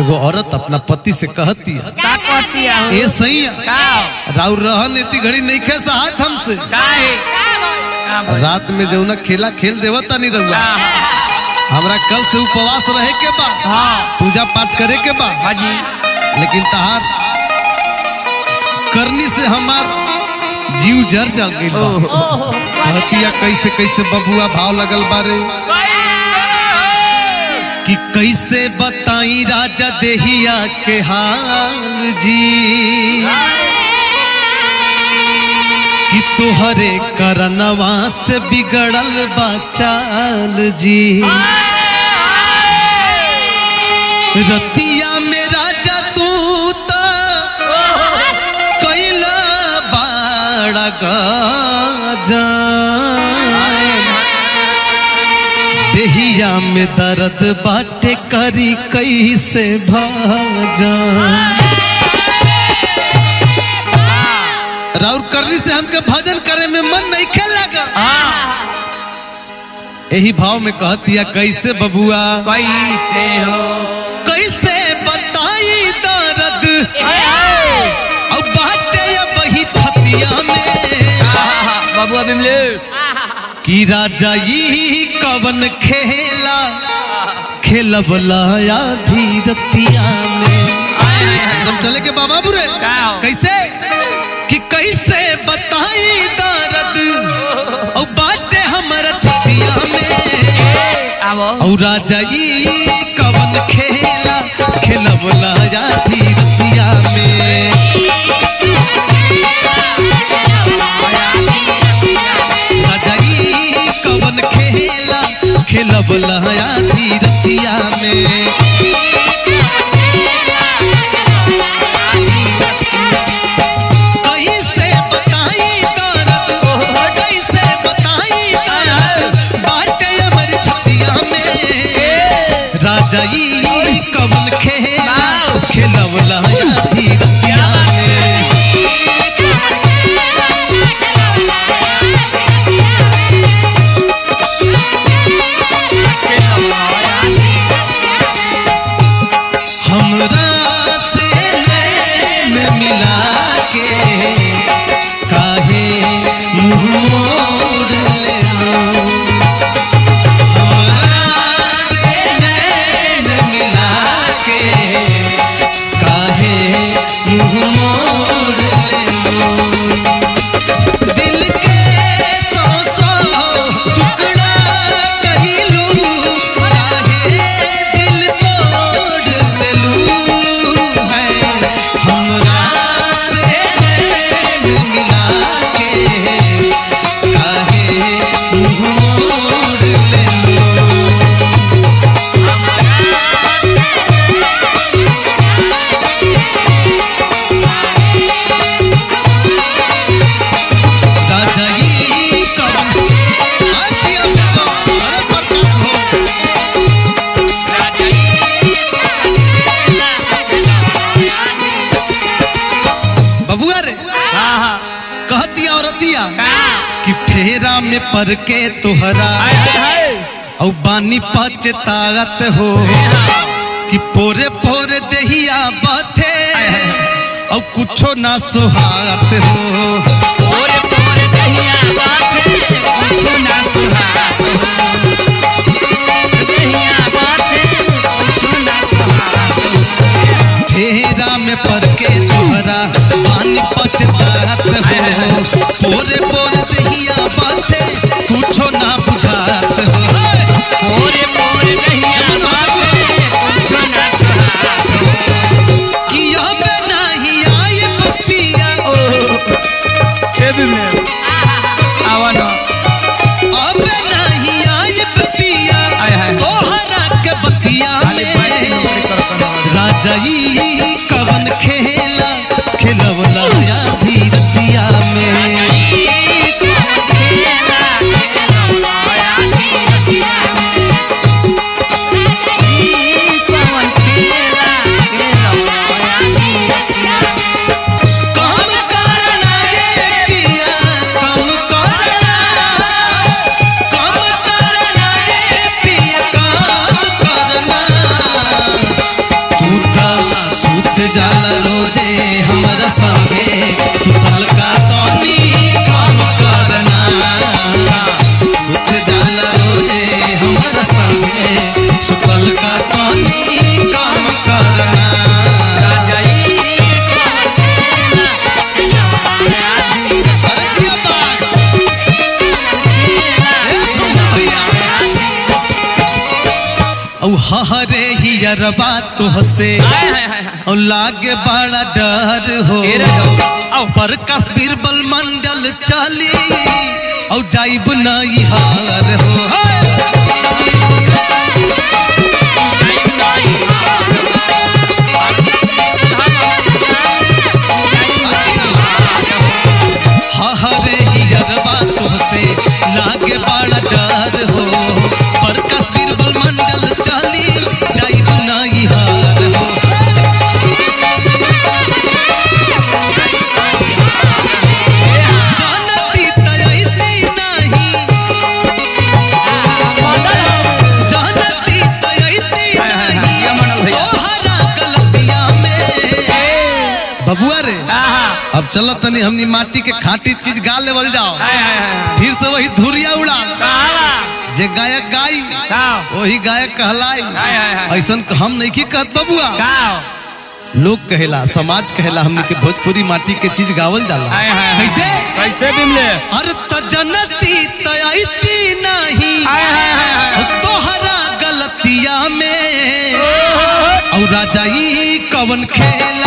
एगो औरत अपना पति से कहती है का कहती है ए सही का राउर रहन इतनी घड़ी नहीं खे साथ हमसे का है का भाई? रात में जौना खेला खेल देवता नहीं रहुआ का? हमरा कल से उपवास रहे के बा हाँ पूजा पाठ करे के बा हाजी लेकिन तहार करनी से हमार जीव जर जल गई बा कहतिया कैसे कैसे बबुआ भाव लगल बारे कि कैसे बताई राजा देहिया के हाल जी कि तोहरे करनवा से बिगड़ल बा चाल जी रतिया में राजा तू तो कैला बाड़ा गजान देहिया में दर्द बाटे करी कैसे भाजान राउर करनी से हमके भजन करे में मन नहीं खेल लगा यही भाव में कहतिया कैसे बबुआ कैसे हो कैसे बताई दर्द अब बाटे या बही छतिया में बाबू बिमले कि राजा ई कवन खेला खेलबला या धीरतिया में एकदम चले के बाबा बुरे का? कैसे कि कैसे बताई दर्द और बाटे हमर छतिया में आवो और राजा ई कवन खेला खेलबला या धीरतिया में राजा ई कवन खेला खेलबला या धीरतिया में कैसे बताई दर्द कैसे बताई दर्द बाटे अमर छतिया में राजा ई कवन खेला खेलवला या धीरतिया में हमरा से नैन मिला के काहे मुंह मोड़ ले लो हमरा से नैन मिला के काहे मुंह मोड़ ले लो दिल के सौ सौ टुकड़ा कहिलू काहे दिल तोड़ देलू है हमरा से नैन मिला के काहे मुंह मोड़ लेलू राजा ई कवन आज अब अरे प्रकाश हो बबुआ रे कहतिया औरतिया कि फेरा में पर के तोहरा औ बानी पचतात हो कि पोरे पोरे देहिया बथे औ कुछो ना सुहात हो फेरा में पर के तोहरा बानी पचतात हो पोरे पोरे देहिया बथे कुछो ना बुझात हो कि अब नहीं आए पपिया अब नहीं आए पपिया आय हाय। तोहरा के बतिया में राजा ई कवन खेला खेलवला या धीरतिया में हरे हियरबा तुहसे हाय हाय हाय हाय और लागे बड़ा डर हो ए रे हो आओ पर कश्मीर बल मंडल चली और जाइब नहीं हार हो हाय! हरे हियरबा तुहसे लागे बड़ा डर हो पर कश्मीर बल मंडल चली जाइब नहीं हार हो जानती तयती नहीं जानती तयती नहीं तोहरा गलतिया में बबुआ रे अब चलो तनी हमनी माटी के खाटी चीज गा लेवल जाओ फिर से वही धुरिया उड़ा जे गायक गाई वही गायक कहलाई हाय, हाय, हाय। ऐसन हम नहीं की कहत बबुआ लोग कहेला समाज कहेला हमनी के भोजपुरी माटी के चीज गावल जाला हाय, हाय, हाय। कैसे कैसे बिमले अरे त जनती तयती नहीं तोहरा गलतिया में और राजा ई कवन खेला